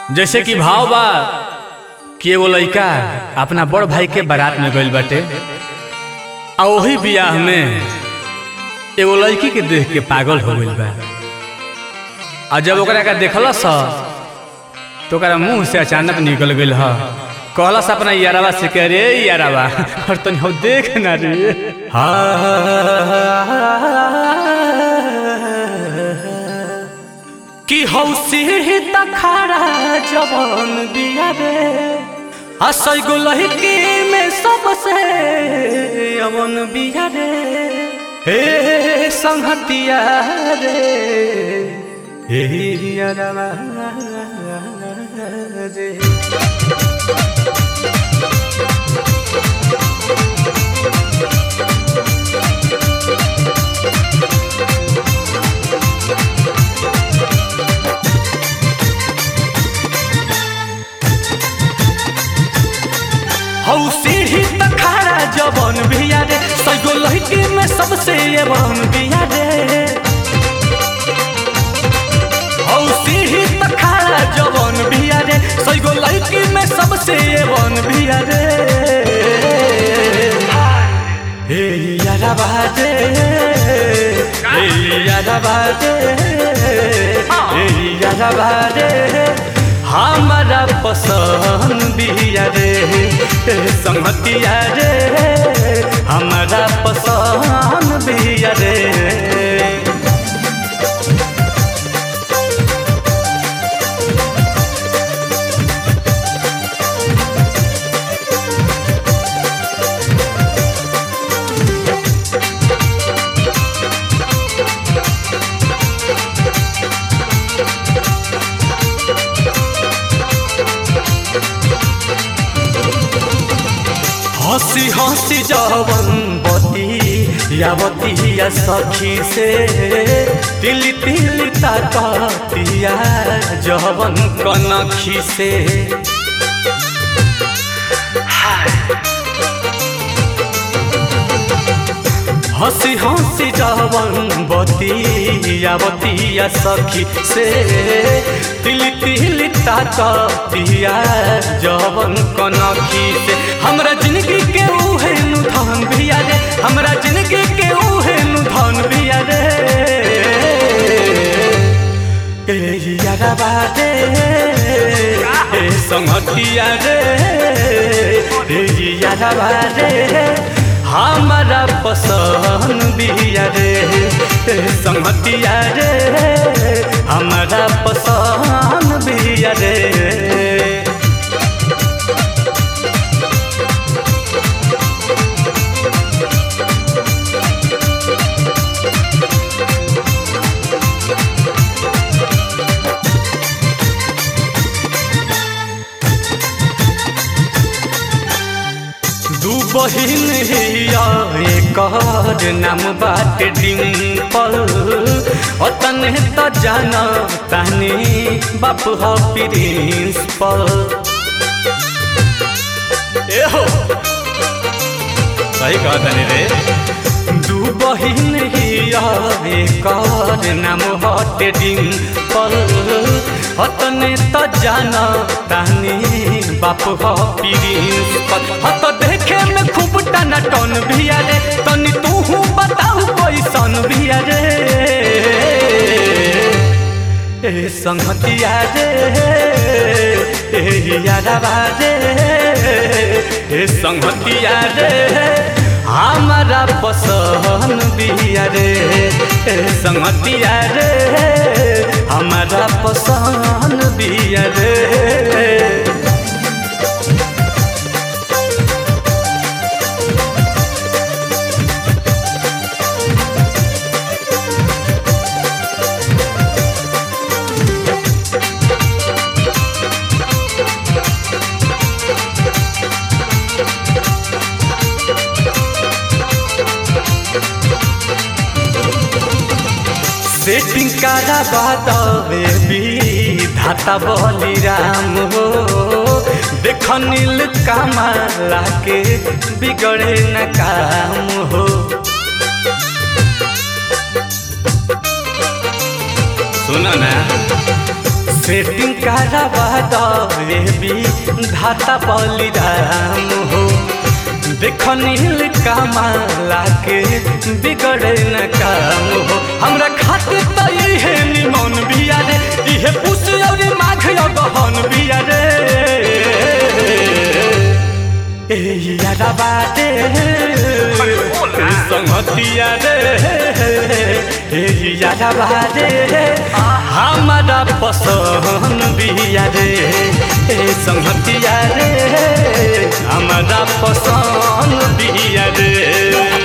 जैसे कि भाव बा कि एगो लइका अपना बड़ भाई के बारात में गइल बाटे आ ओही बियाह में एगो लड़की के देख के पागल हो गइल बा आ जब ओकरा का देखलस तो ओकरा मुंह से अचानक निकल गइल ह कहलस अपना यारवा से कह रे यारवा और तनी हो देख ना रे कि हौसी तखारा जवन बिया रे हसै गो लहकी में सबसे अवन बिया रे हे संहतिया रे हे यारवा रे हौ सीढ़ी तखारा जवन बिया रे सैगो लहकी में सबसे एवन बिया रे हौ सीढ़ी तखारा जवन बिया रे सैगो लहकी में सबसे एवन बिया रे हे यारा बाजे हे यारा बाजे हे यारा बाजे हमारा पसंद बिया रे संगतिया रे हमारा पसंद बिया रे हंसी हंसी जवन बती यावती या सखी से तिल तिल ताकतिया जवन कनखी से हंसी हंसी जवन बती यावती या सखी से तिल तिल ताकतिया जवन कनखी से हमरा जिंदगी के उहे नु धन बिया रे हमरा जिंदगी के उहे नु धन बिया रे ए यारा बाटे ए संगतिया रे ए यारा बाटे हमारा पसंद बिया रे संगतिया रे हमारा पसंद बिया रे दू बहिन हिया एकर नाम बाट डिम्पल अतने त जान तानी बाप ह प्रिंसिपल ए हो सही कहा तानी रे दू बहिन हिया एकर नाम हट डिम्पल अतने त जान तानी बाप ह प्रिंसिपल हत देखे में खूब टना टन भिया रे तनी तू बताऊ कैसन भिया रे ए संगतिया रे ए यारा रे ए संगतिया रे हमारा पसंद बिया रे ए संगतिया रे हमारा पसंद बिया रे सेटिंग कारा बातवे भी धाता बली राम हो देख नील कमाला के बिगड़े न काम हो सुनो ना सेटिंग करावा दे भी धाता बलिराम हो देखो नील कमाला के बिगड़े न काम हो हमरा खातिर त इहे निमन बिया रे इहे पुस और माघ गहन बिया रे ए यारा बाटे संगतिया रे ए यारा बाटे हमारा पसंद बिया रे ए संगतिया रे हमारा पसंद बिया रे